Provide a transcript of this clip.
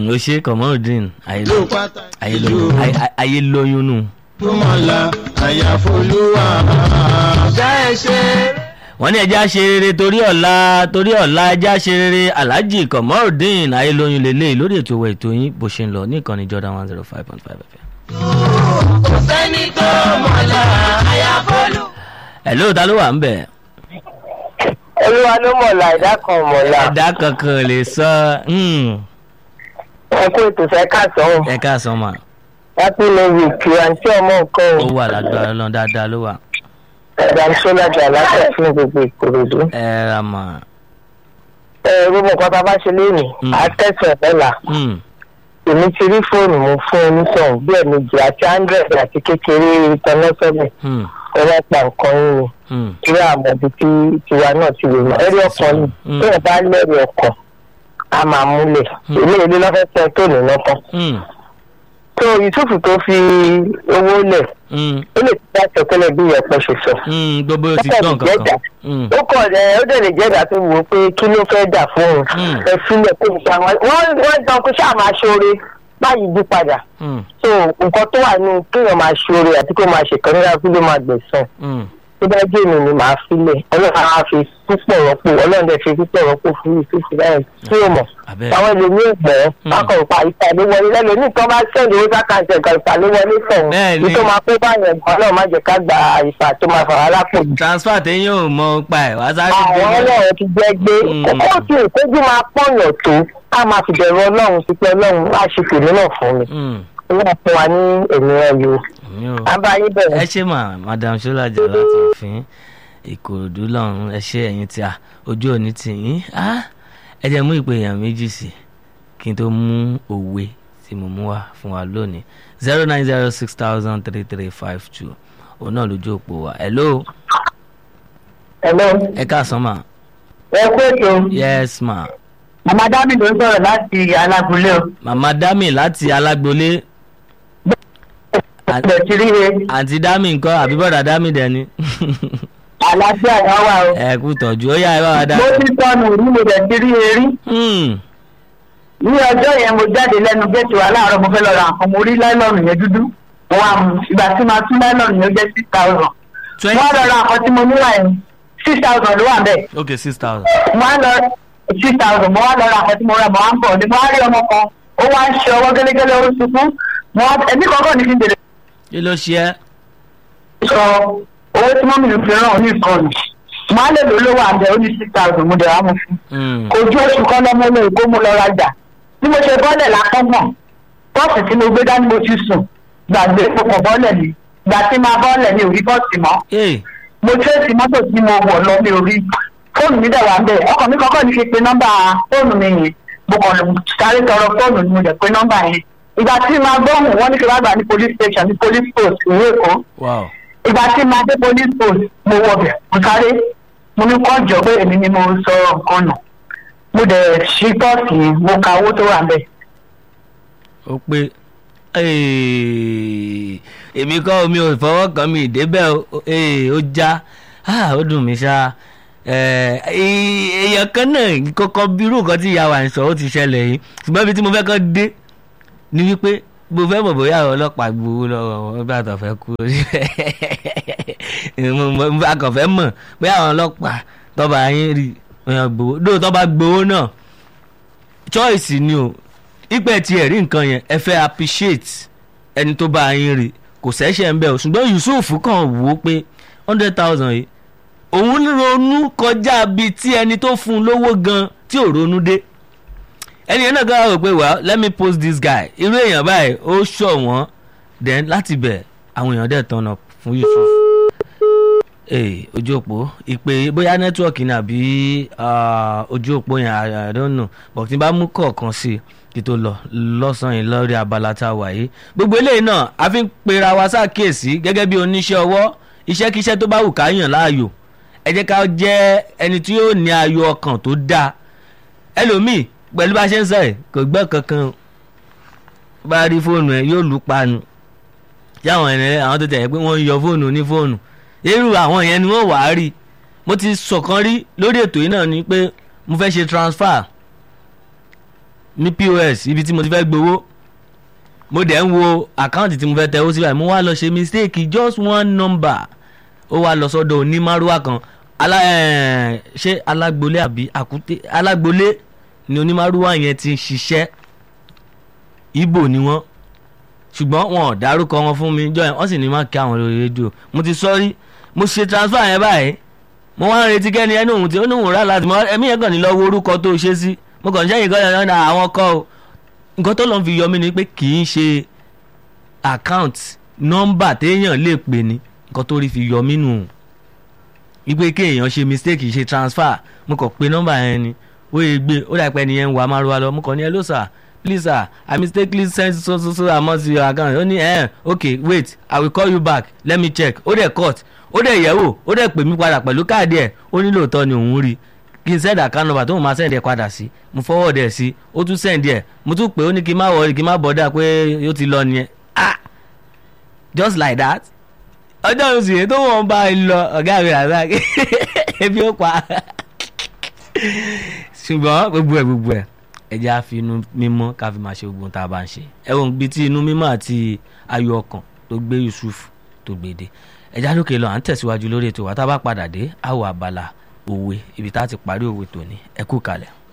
ó ṣe Kamorudeen ló pàtàkì jù ayé lóyún nù. tó máa la àyàfolúwà. ọ̀gá ẹ ṣe. wọ́n ní ẹja ṣe rere torí ọ̀la torí ọ̀la ẹja ṣe rere Alhaji Kamorudeen ayé lóyún lélẹ́yìí lórí ètò ìwẹ̀ ètò yín bó ṣe ń lọ ní ìkànnì Jordan one zero five point five FM. kò sẹ́ni tó mọ̀ la àyàfolú. hello ta ló wà ń bẹ̀? olúwa ló mọ̀lá ẹ̀dá kan mọ̀lá ẹ̀dá kankan lè sọ hmm, ẹ kó ètò fẹ́ kàtọ́ ẹ káàsán mà happy new week àǹtí ọmọ nǹkan ó wà lágbára lọ́n dáadáa ló wà ẹ̀dá sọ́lájà aláṣẹ fún gbogbo ìkòròdú. ẹ ra mà ẹ gbogbo nǹkan tá a bá ṣe léènì Mm. àtẹ̀sán ọ̀la hmm, èmi ti rí fóònù mo fún onítọ̀hún bí ẹ̀mejì àti hundred àti kékeré ìtọ́nẹ́sọ̀lẹ̀ hmm, ọlọ́pàá nǹkan yín ni hmm, kí àmọ́ ibi tí tiwa náà ti lè mọ ẹ̀rí ọkàn ni Mm. bí ẹ bá lẹ́rìí ọkàn a máa múlẹ̀ Mm. èmi èlé lọ́fẹ́ pẹ́ tó ní lọ́kàn. hmm, tó Yusuf tó fi owó lẹ̀ hmm, ó lè ti bá tẹ̀tẹ́lẹ̀ bí ìyẹ̀pẹ̀ ṣe sọ. hmm, gbogbo ti Ó gbọ́n kàn lè jẹ́ kankan. Hmm, ó kọ̀ ẹ̀ ó dẹ̀ lè jẹ́ ìdá tó wò ó pé kí ló fẹ́ dà fún un Mm. ẹ sílẹ̀ kó n ṣàwọn wọ́n wọ́n dán kó ṣáà máa ṣoore báyìí yí padà hmm, so nǹkan tó wà ní kéèyàn máa ṣoore àti kó máa ṣèkan nígbà kí ló máa gbẹ̀sán hmm, tó bá jẹ́ èmi ni màá filẹ̀ ọlọ́run á fi púpọ̀ rọ́pò ọlọ́run dẹ̀ fi púpọ̀ rọ́pò fún Yusuf báyìí tí ó mọ̀ abẹ́ àwọn ẹlòmíì gbọ́ Mm. bákan pa ìtàléwọlé lẹ́lòmíì tó bá sẹ́ndì owó sákàǹtì ẹ̀ka ìtàléwọlé sọ̀hún Bẹ́ẹ̀ ni. ní tó máa kó báyẹn gan náà má jẹ́ ká gba ìfà tó máa fà wá lápò jù. transfer téyàn ò mọ pa ẹ̀ wá sáré àwọn gbé ọlọ́run ti jẹ́ gbé Mm. kókó tí ìkójú máa pọ̀yàn tó ká máa fi bẹ̀rù ọlọ́run sí pé ọlọ́run á ṣe tèmi náà fún mi Hmm, wọ́n fún wa ní èmi ẹ̀yọ mi ò- abáyé ẹ bẹ̀rẹ̀ ṣe mà madam sọlájà láti òfin ìkòròdú lọ́run ẹ ṣe ẹ̀yin tí a ojú òní tì yín á ẹ jẹ́ mú ìpè èèyàn méjì sí kí n tó mú òwe tí mo mú wá fún wa lónìí zero nine zero six thousand three three five two òun náà lójú òpó wa hello ẹ̀lọ́ ẹ káàsán mà ẹ kú ètò yes ma màmá dábì ló ń sọ̀rọ̀ láti alágúnlé o màmá dami láti alágbolé ẹ̀ ti rí e àǹtí dami nǹkan àbí bọ́dà dami dẹni àlàáfíà náà wà o ẹ kú tọ́jú ó yá ẹ bá wa dá. mo ti tọ́nu rí mo dẹ̀ ti rí e rí Hmm, ní ọjọ́ yẹn mo jáde lẹ́nu géètì wa láàárọ̀ mo fẹ́ lọ ra nǹkan mo rí láìlọ́ọ̀nù yẹn dúdú mo wá mu ìgbà tí màá tún láìlọ́ọ̀nù yẹn jẹ́ six thousand mo twenty wá lọ ra nǹkan tí mo nílà yẹn six thousand ló wà bẹ́ẹ̀ ok six thousand. mo wá lọ six thousand mo wá lọ ra nǹkan tí mo rà mo wá ń bọ̀ ní mo wá rí ọmọ kan ó wá ń ṣe ọwọ́ gẹ́lẹ́gẹ́lẹ́ ó sunkún mo wá ẹbí kankan ní kí n tèlè kí ló ṣe ẹ́. sọ owó tí mọ́mí mi fi ràn ó ní ìkọlù mo á lè lò lówó àbẹ̀ ó ní six thousand mo dẹ̀ wá mo fún Hmm, kò ju oṣù kan lọ́mọ ilé ìgbó mo lọ rajà bí mo ṣe bọ́lẹ̀ lákọ́gbọ̀n bọ́ọ̀sì tí mo gbé dání mo ti sùn gbàgbé pọkàn bọ́ọ̀lẹ̀ mi gbà tí máa bọ́ọ̀lẹ̀ mi ò rí bọ́ọ̀sì mọ́ ee mo tẹ́sí mọ́tò tí mo wọ̀ lọ mi ò rí fóònù mi dẹ̀ wà ń bẹ̀ ọkàn mi kọ́kọ́ ní fi pe nọ́mbà fóònù mi yẹn mo kàn lè sáré tọrọ fóònù ni mo dẹ̀ pe nọ́mbà yẹn ìgbà tí máa gbóhùn wọ́n ní kí wọ́n gbà ní police station ní police post ìwé èkó wow ìgbà tí máa dé police post mo wọ bẹ̀ mo sáré mo ní kọ́ jọ pé èmi ni mo sọ nǹkan nù mo dẹ̀ ṣí pọ́ọ̀sì yẹn mo ka owó tó wà ń bẹ̀ ó pé ee, èmi kọ́ omi ò fọwọ́ kàn mí ìdébẹ̀ o, ee, ó já Ah, ó dùn mí ṣá Eh, ee, èèyàn kan náà kọ́kọ́ bírú nǹkan tí ìyá wa ń sọ ó ti ṣẹlẹ̀ yìí ṣùgbọ́n ibi tí mo fẹ́ kọ́ dé ni wípé mo fẹ́ mọ̀ bóyá àwọn ọlọ́pàá gbowó lọ́wọ́ wọn bí àtọ̀ fẹ́ kú mo akọ̀ fẹ́ mọ̀ bóyá àwọn ọlọ́pàá tọ́ba yín rí èèyàn gbowó dóò tọ́ba gbowó náà choice ni o ìpẹ́ tiẹ̀ rí nǹkan yẹn ẹ fẹ́ appreciate ẹni tó bá yín rí kò sẹ́sẹ̀ ń bẹ̀ o ṣùgbọ́n Yusuf kàn wò ó pé hundred thousand yìí òun ronú kọjá bíi tí ẹni tó fún un lówó gan tí ò ronú dé ẹni yẹn náà gbọ́dọ̀ rò pé well let me post this guy irú èèyàn báyìí ó ṣọ̀ wọ́n then láti bẹ̀ àwọn èèyàn dẹ̀ tọ̀nà fún Yusuf ee ojú òpó ìpè bóyá nẹ́tíwọ̀kì ni àbí ah, ojú òpó yẹn I, I don't know but tí n bá mú kọ̀ọ̀kan sí i kí tó lọ lọ́sàn-án yìí lórí abala tá a wà yìí gbogbo eléyìí náà a fi ń pera wa ṣàkíyèsí gẹ́gẹ́ bí oníṣẹ́ ọwọ́ iṣẹ́kíṣẹ́ tó bá wù ká yàn láàyò ẹ jẹ́ ká jẹ́ ẹni tí yóò ní ayọ̀ ọkàn tó dáa ẹlòmíì pẹ̀lú bá a ṣe ń sọ ẹ̀ kò gbọ́ kankan o. bá rí fóònù ẹ yóò lù pa ni tí àwọn ẹ̀rẹ́ àwọn tó tẹ̀ pé wọ́n ń yọ fóònù ní fóònù irú àwọn yẹn ni wọ́n wàá rí mo ti sọ̀kan rí lórí ètò yìí náà ni pé mo fẹ́ ṣe transfer ní pos ibi tí mo ti fẹ́ gbowó mo dẹ̀ ń wo àkáǹtì tí mo fẹ́ tẹ̀wó síbẹ̀ mo wá lọ ṣe mistake just one number ó wá lọ sọ́dọ̀ onímárúwá kan alá ẹ̀ ṣé alágbolé àbí àkúté alágbolé ni onímárúwá yẹn ti ń ṣiṣẹ́ ibo ni wọ́n ṣùgbọ́n wọn ò dárúkọ wọn fún mi jọ yẹn wọ́n sì ní má kí àwọn lórí rédíò mo ti sọ rí mo ṣe transfer yẹn báyìí mo wá ń retí kẹ́ni ẹni òun tí ó ní òun rà láti mọ ẹ̀mí yẹn kàn ní lọ wo orúkọ tó ṣe sí mo kàn ń ṣẹ́yìn kan yẹn náà àwọn kọ́ o nǹkan tó lọ́n fi yọ mí ni pé kì í ṣe account nọ́mbà téèyàn lè pè ní nǹkan tó rí fi yọ mí nù wípé kéèyàn ṣe mistake ṣe transfer mo kàn pé nọ́mbà yẹn ni ó yẹ gbé ó dà pé ẹni yẹn ń wà márùwá lọ mo kàn ní hello sir please sir i mistakenly sent so so so amount to your account ó ní ẹ okay wait i will call you back let me check ó dẹ̀ cut ó dẹ̀ yẹ̀wò ó dẹ̀ pè mí padà pẹ̀lú káàdì ẹ̀ ó ní lóòótọ́ ni òun rí kí n send account number tó mo máa send ẹ̀ padà sí mo forward ẹ̀ sí ó tún send ẹ̀ mo tún pè ó ní kí n má wọrí kí n má bọ́dà pé ó ti lọ nìyẹn ah just like that ọjọ́ oṣù yẹn tó wọ́n bá lọ ọ̀gá mi rà báyìí ebi ó pa ṣùgbọ́n gbogbo ẹ̀ gbogbo ẹ̀ ẹ jẹ́ á fi inú mímọ́ ká fi máa ṣe gbogbo ohun tá a bá ń ṣe ẹ wọ́n bí tí inú mímọ́ àti ayọ̀ ọkàn tó gbé Yusuf tó gbèdé ẹ já lókè lọ à ń tẹ̀síwájú lórí ètò wa tá a bá padà dé àwọ̀ abala òwe ibi tá a ti parí òwe tòní ẹ kú kalẹ̀.